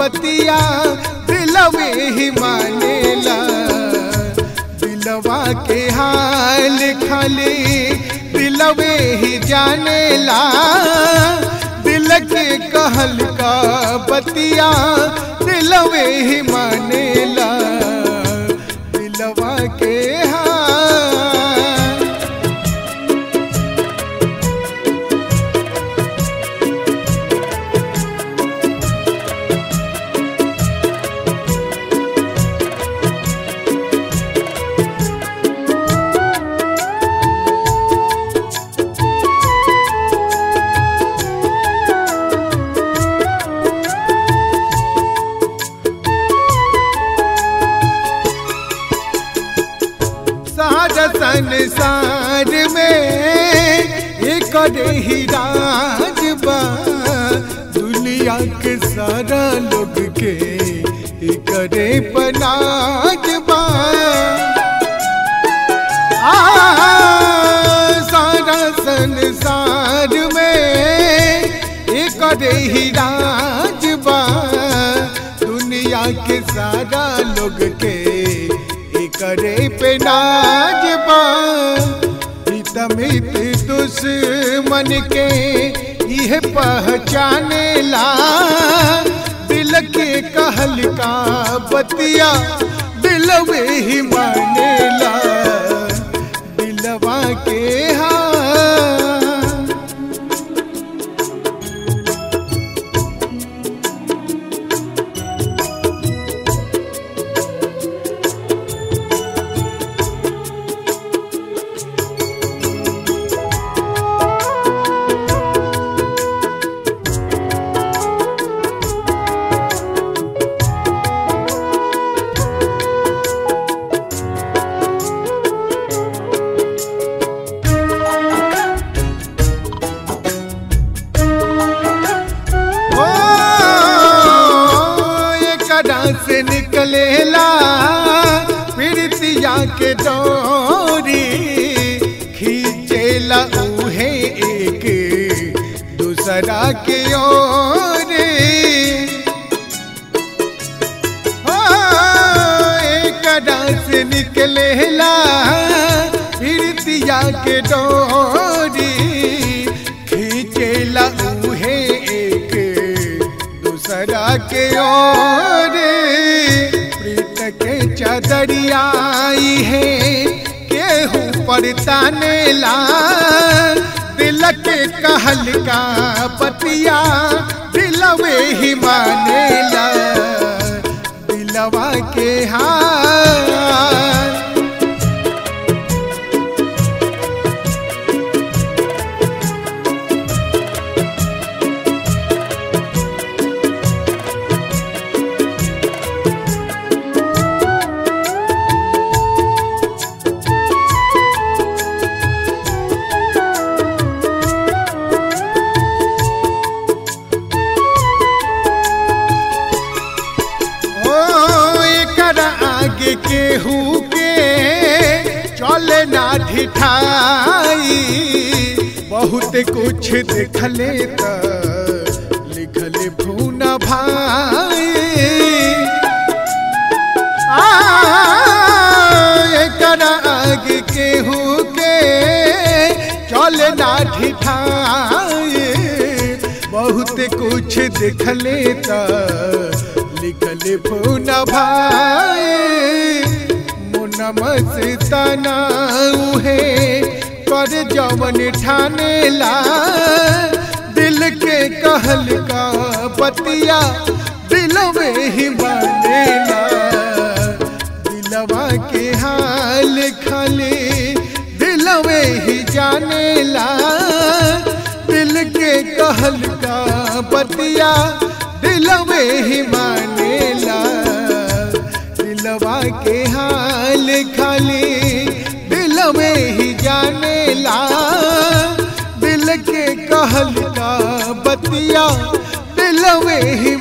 बतिया दिलवे ही मानेला दिलवा के हाल खाली दिलवे ही जानेला दिल के कहल का बतिया दिलवे ही मानेला दिलवा के हाल सारा संसार में एक ही राज बा दुनिया के सारा लोग के करे पनाज बा आ, सारा संसार में एक ही राज बा दुनिया के सारा लोग के करे पे नाज बा हितमित दुश्मन के यह पहचाने ला दिल के कहल का बतिया दिलवे ही मानेला दिलवा के हाँ ओ एकरा से निकलेला प्रीतिया के डोरी खींचेला उहे एक दूसरा के ओर ओ एकरा से निकलेला प्रीतिया के डोरी खींचेला उहे एक दूसरा के ओर प्रीत के चदरियाई है केहू पर तानेला दिल के कहल का पतिया दिलवे ही मानेला दिलवा के हाल ओ एकरा आगे केहू के चले ना ढिठाई बहुत कुछ देखले त लिखले भूना भाई आ एकरा आगे केहू के चले ना ढिठाई बहुत कुछ देखले त लिखले पूना भाई मुना मस्ताना उहे कर जवन ठानेला दिल के कहल का बतिया दिलवे ही मानेला दिलवा के हाल खाली दिलवे ही जानेला दिल के कहल का बतिया दिलवे ही मानेला दिलवा के हाल खाली दिलवे ही जानेला दिल के कहल का बतिया दिलवे ही